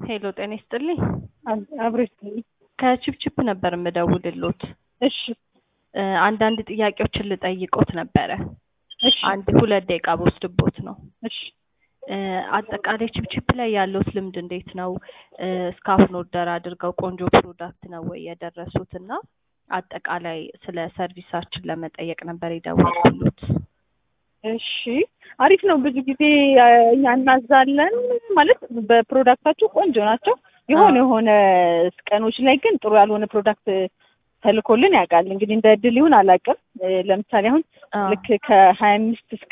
ሄሎ ጤና ይስጥልኝ። አብሮ ከቺፕቺፕ ነበር የምደውልሎት። እሺ እ አንዳንድ ጥያቄዎችን ልጠይቆት ነበረ። እሺ አንድ ሁለት ደቂቃ በወስድቦት ነው። እሺ እ አጠቃላይ ቺፕቺፕ ላይ ያለውት ልምድ እንዴት ነው? እ እስካሁን ኦርደር አድርገው ቆንጆ ፕሮዳክት ነው ወይ የደረሱት? እና አጠቃላይ ስለ ሰርቪሳችን ለመጠየቅ ነበር የደወልኩሎት። እሺ አሪፍ ነው። ብዙ ጊዜ እ እኛ እናዛለን ማለት በፕሮዳክታቸው ቆንጆ ናቸው። የሆነ የሆነ ቀኖች ላይ ግን ጥሩ ያልሆነ ፕሮዳክት ተልኮልን ያውቃል። እንግዲህ እንደ እድል ይሁን አላውቅም። እ ለምሳሌ አሁን አ ልክ ከሀያ አምስት እስከ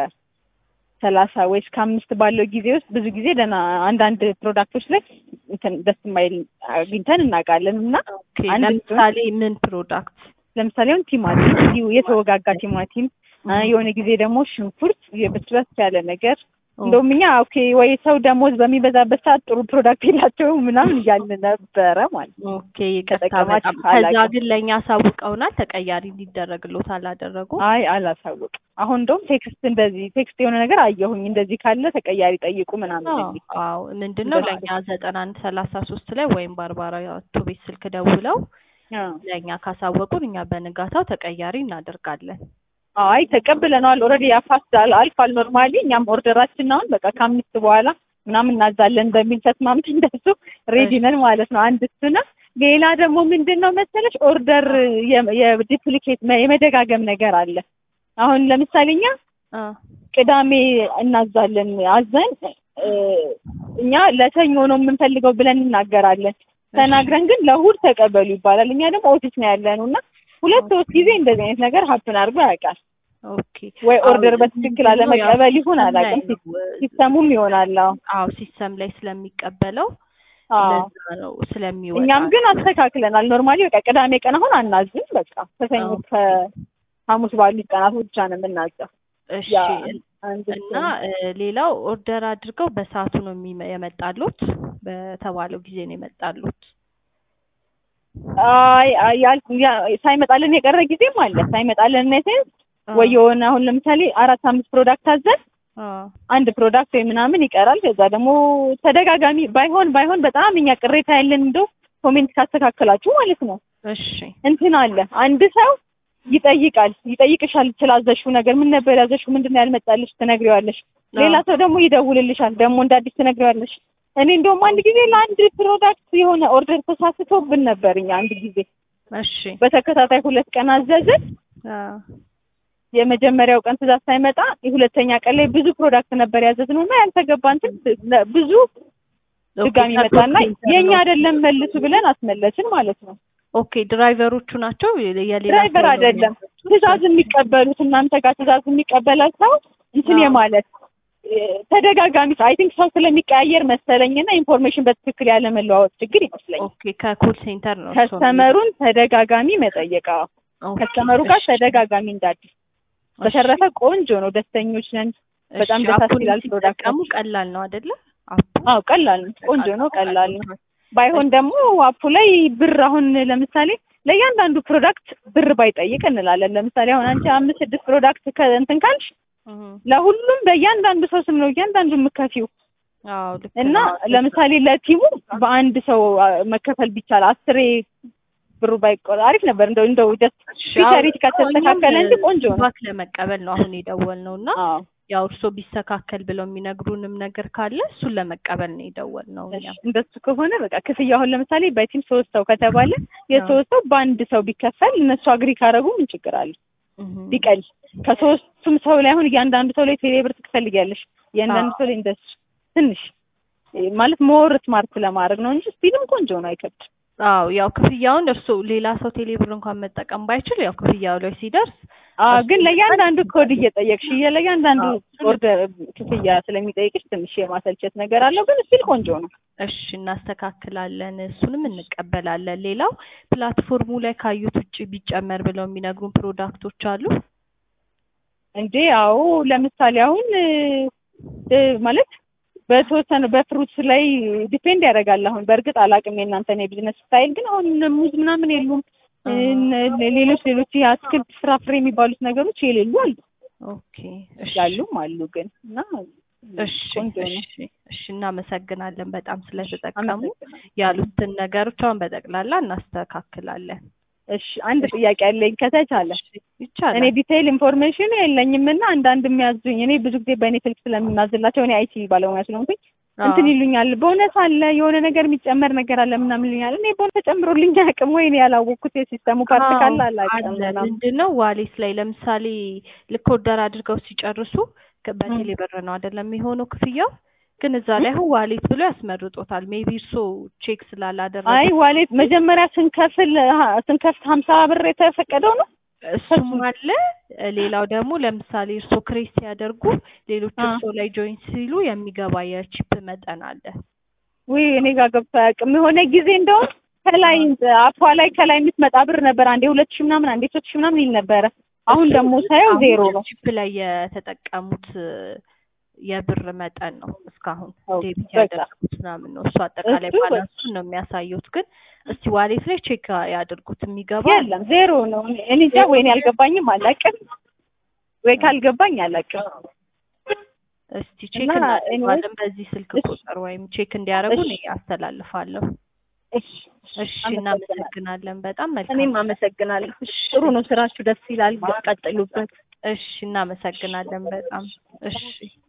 ሰላሳ ወይ እስከ አምስት ባለው ጊዜ ውስጥ ብዙ ጊዜ ደህና አንዳንድ ፕሮዳክቶች ላይ እንትን ደስ የማይል አግኝተን እናውቃለን እና ኦኬ አንድ ለምሳሌ ምን ፕሮዳክት? ለምሳሌ አሁን ቲማቲም እንዲሁ የተወጋጋ ቲማቲም እ የሆነ ጊዜ ደግሞ ሽንኩርት የበስበስ ያለ ነገር እንደውም እኛ ኦኬ ወይ ሰው ደሞዝ በሚበዛበት ሰዓት ጥሩ ፕሮዳክት የላቸውም ምናምን እያልን ነበረ ማለት ነው። ኦኬ ይቅርታ ተጠቀማችሁ በጣም ከዛ አላውቅም። ግን ለእኛ አሳውቀውናል። ተቀያሪ እንዲደረግሎት አላደረጉም። አይ አላሳውቅም። አሁን እንደውም ቴክስት እንደዚህ ቴክስት የሆነ ነገር አየሁኝ እንደዚህ ካለ ተቀያሪ ጠይቁ ምናምን አዎ የሚል አዎ ምንድን ነው እንደዛ ለእኛ ዘጠና አንድ ሰላሳ ሶስት ላይ ወይም በአርባ አራቱ ቤት ስልክ ደውለው አዎ። ለእኛ ካሳወቁን እኛ በንጋታው ተቀያሪ እናደርጋለን። አይ ተቀብለነዋል። ኦልሬዲ ያፋስድ አልፏል። ኖርማሊ እኛም ኦርደራችን አሁን በቃ ከአምስት በኋላ ምናምን እናዛለን በሚል ተስማምተን እንደሱ ሬዲ ነን ማለት ነው። አንድ እሱ ነው። ሌላ ደግሞ ምንድን ነው መሰለሽ ኦርደር የዲፕሊኬት የመደጋገም ነገር አለ። አሁን ለምሳሌ እኛ አ ቅዳሜ እናዛለን አዘን እ እኛ ለሰኞ ነው የምንፈልገው ብለን እናገራለን። ተናግረን ግን ለእሑድ ተቀበሉ ይባላል። እኛ ደግሞ ኦፊስ ነው ያለነው እና ሁለት ሶስት ጊዜ እንደዚህ አይነት ነገር ሀፕን አድርጎ ያውቃል። ኦኬ ወይ አዎ ኦርደር በትክክል ምንድን ነው ያው አለመቀበል ይሁን ሲስተም ላይ አላውቅም። ነው እ ሲስተሙም ይሆናል። አዎ አዎ ሲስተም ላይ ስለሚቀበለው አዎ። ለዛ ነው ስለሚወጣ እኛም ግን አስተካክለናል። ኖርማሊ በቃ ቅዳሜ ቀን አሁን አናዝም። በቃ ከሰኞ ኦኬ ከሐሙስ ባሉት ቀናት ብቻ ነው የምናዘው። እሺ ያ እን- አንድ እሱ እና ነው። እ ሌላው ኦርደር አድርገው በሰዓቱ ነው የሚመ- የመጣሉት በተባለው ጊዜ ነው የመጣሉት። አይ አይ ያል- ያ- ሳይመጣልን የቀረ ጊዜም አለ። ሳይመጣልን ነው ሴንስ አ ወይ የሆነ አሁን ለምሳሌ አራት አምስት ፕሮዳክት አዘን አ አንድ ፕሮዳክት ወይ ምናምን ይቀራል። ከዛ ደግሞ ተደጋጋሚ ባይሆን ባይሆን በጣም እኛ ቅሬታ ያለን እንደው ኮሜንት ካስተካከላችሁ ማለት ነው እሺ እንትን አለ አንድ ሰው ይጠይቃል ይጠይቅሻል ስላዘሽው ነገር ምን ነበር ያዘሽው ምንድን ነው ያልመጣልሽ ትነግሪዋለሽ ሌላ አ ሰው ደግሞ ይደውልልሻል ደግሞ እንደ አዲስ ትነግሪዋለሽ እኔ እንደውም አንድ ጊዜ ለአንድ ፕሮዳክት የሆነ ኦርደር ተሳስቶብን ነበር እኛ አንድ ጊዜ እሺ በተከታታይ ሁለት ቀን አዘዝን አ የመጀመሪያው ቀን ትእዛዝ ሳይመጣ የሁለተኛ ቀን ላይ ብዙ ፕሮዳክት ነበር ያዘዝነው እና ያልተገባ እንትን ለ- ብዙ ኦኬ ድጋሚ ከኮል መጣና ሴንተር የኛ ነው። አይደለም መልሱ ብለን አስመለስን ማለት ነው። ኦኬ ድራይቨሮቹ ናቸው የ- የሌላ ድራይቨር ሰው ነው አይደለም የሚያመጡት? ትእዛዝ የሚቀበሉት እናንተ ጋር ትእዛዝ የሚቀበለው ሰው እንትን አዎ የማለት እ፣ ተደጋጋሚ አይ ቲንክ ሰው ስለሚቀያየር መሰለኝና ኢንፎርሜሽን በትክክል ያለ መለዋወጥ ችግር ይመስለኛል። ኦኬ ከኮል ሴንተር ነው እርስዎ የሚሉት? ከስተመሩን ተደጋጋሚ መጠየቅ አዎ፣ ኦኬ ከስተመሩ ጋር እሺ ተደጋጋሚ እንዳዲስ። እሺ በተረፈ ቆንጆ ነው፣ ደስተኞች ነን። በጣም እሺ ደሳስ አፑን ይላል ሲጠቀሙ ፕሮዳክታችን። ቀላል ነው አይደለ? አፑ አዎ ቀላል ነው፣ ቆንጆ ነው፣ አጠቃቀሙ ቀላል ነው። ቀላል ነው። ባይሆን እሺ ደግሞ አፑ ላይ ብር አሁን ለምሳሌ ለእያንዳንዱ ፕሮዳክት ብር ባይጠይቅ እንላለን። ለምሳሌ አሁን አንቺ አምስት ስድስት ፕሮዳክት ከእንትን ካልሽ እህ ለሁሉም በእያንዳንዱ ሰው ስም ነው እያንዳንዱ የምከፊው አዎ ልክ እና ነው። ልክ ነው። ለምሳሌ ለቲሙ በአንድ ሰው አ፣ መከፈል ቢቻል አስሬ ብሩ ባይቆር አሪፍ ነበር። እንደው እንደው ጀስት እሺ አዎ ፊቸሪቲ እኛም ከተስተካከለ እንጂ ቆንጆ ነው። ፊድባክ ለመቀበል ነው አሁን የደወልነው እና አዎ ያው እርስዎ ቢስተካከል ብለው የሚነግሩንም ነገር ካለ እሱን ለመቀበል ነው የደወልነው እሺ እኛም። እንደሱ ከሆነ በቃ ክፍያ አሁን ለምሳሌ በቲም ሶስት ሰው ከተባለ አዎ የሶስት ሰው በአንድ ሰው ቢከፈል እነሱ አግሪ ካደረጉ ምን ችግር አለ? እህ ቢቀል ከሶስቱም ሰው ላይ አሁን እያንዳንዱ ሰው ላይ ቴሌ ብር ትፈልጊያለሽ። እያንዳንዱ አዎ ሰው ላይ እንደሱ ትንሽ እ፣ ማለት ሞር ስማርት ለማድረግ ነው እንጂ ስቲልም ቆንጆ ነው፣ አይከብድም። አዎ ያው ክፍያውን እርስዎ ሌላ ሰው ቴሌብር እንኳን መጠቀም ባይችል ያው ክፍያው ላይ ሲደርስ አዎ እርስዎ ግን ይዘን ለእያንዳንዱ ኮድ እየጠየቅሽ እየ- ለእያንዳንዱ አዎ ኦርደር ክፍያ ስለሚጠይቅሽ ትንሽ የማሰልቸት ነገር አለው፣ ግን ስቲል ቆንጆ ነው። እሺ እናስተካክላለን፣ እሱንም እንቀበላለን። ሌላው ፕላትፎርሙ ላይ ካዩት ውጭ ቢጨመር ብለው የሚነግሩን ፕሮዳክቶች አሉ። እንዴ አዎ ለምሳሌ አሁን እ፣ እ፣ ማለት በተወሰነ በፍሩትስ ላይ ዲፔንድ ያደርጋል። አሁን በእርግጥ አላውቅም የእናንተን የቢዝነስ ስታይል፣ ግን አሁን እነ ሙዝ ምናምን የሉም እ፣ አሃ እነ ሌሎች ሌሎች የአትክልት ፍራፍሬ የሚባሉት ነገሮች የሌሉ አሉ ኦኬ እሺ ያሉም አሉ ግን እና እሺ ቆንጆ ነው። እሺ እሺ እናመሰግናለን በጣም ስለተጠቀሙ አመሰግናለሁ። ያሉትን ነገሮች አሁን በጠቅላላ እናስተካክላለን። እሺ አንድ ጥያቄ አለኝ ከተቻለ እሺ ይቻላል። እኔ ዲቴይል ኢንፎርሜሽን የለኝም እና አንዳንድ የሚያዙኝ እኔ ብዙ ጊዜ በእኔ ስልክ ስለምናዝላቸው እኔ አይቲ ባለሙያ ስለሆንኩኝ አዎ። እንትን ይሉኛል በእውነት አለ የሆነ ነገር የሚጨመር ነገር አለ ምናምን ይሉኛል እኔ በእውነት ተጨምሮልኝ አያውቅም ወይ እኔ ያላወቅኩት የሲስተሙ ፓርት አዎ፣ ካለ አላውቅም አለ ምናምን ምንድን ነው ዋሌት ላይ ለምሳሌ ልክ ኦርደር አድርገው ሲጨርሱ ከ- በቴሌ ብር ነው አይደለም የሚሆነው ክፍያው ግን እዛ ላይ አሁን ዋሌት ብሎ ያስመርጦታል ሜቢ እርሶ ቼክ ስላላደረጉ አይ ዋሌት መጀመሪያ ስንከፍል ሀ- ስንከፍት ሀምሳ ብር የተፈቀደው ነው እሱም አለ ሌላው ደግሞ ለምሳሌ እርሶ ክሬስ ሲያደርጉ ሌሎች አ። እርሶ ላይ ጆይን ሲሉ የሚገባ የቺፕ መጠን አለ ውይ እኔ ጋር ገብቶ አያውቅም የሆነ ጊዜ እንደውም ከላይ አፏ ላይ ከላይ የምትመጣ ብር ነበር አንዴ ሁለት ሺህ ምናምን አንዴ ሶስት ሺህ ምናምን ይል ነበረ አሁን እሱ ደግሞ ሳየው አሁን ዜሮ ነው ቺፕ ላይ የተጠቀሙት የብር መጠን ነው እስካሁን አዎ፣ ዴቢት በቃ። ያደረጉት ምናምን ነው እሱ አጠቃላይ እሱ በቃ። ባላንሱን ነው የሚያሳዩት ግን እስቲ ዋሌት ላይ ቼክ ያድርጉት የሚገባ የለም ዜሮ ነው እኔ- እኔ እንጃ ወይ እኔ አልገባኝም አላውቅም ወይ ካልገባኝ አላውቅም እስቲ ቼክ እና እናደርጋለን በዚህ ስልክ እሺ። ቁጥር ወይም ቼክ እንዲያደርጉ እሺ። እኔ አስተላልፋለሁ እሺ እሺ አመሰግናለሁ። እናመሰግናለን በጣም መልካም እኔም አመሰግናለሁ ጥሩ ነው ስራችሁ ደስ ይላል ቀጥሉበት እሺ እናመሰግናለን በጣም እሺ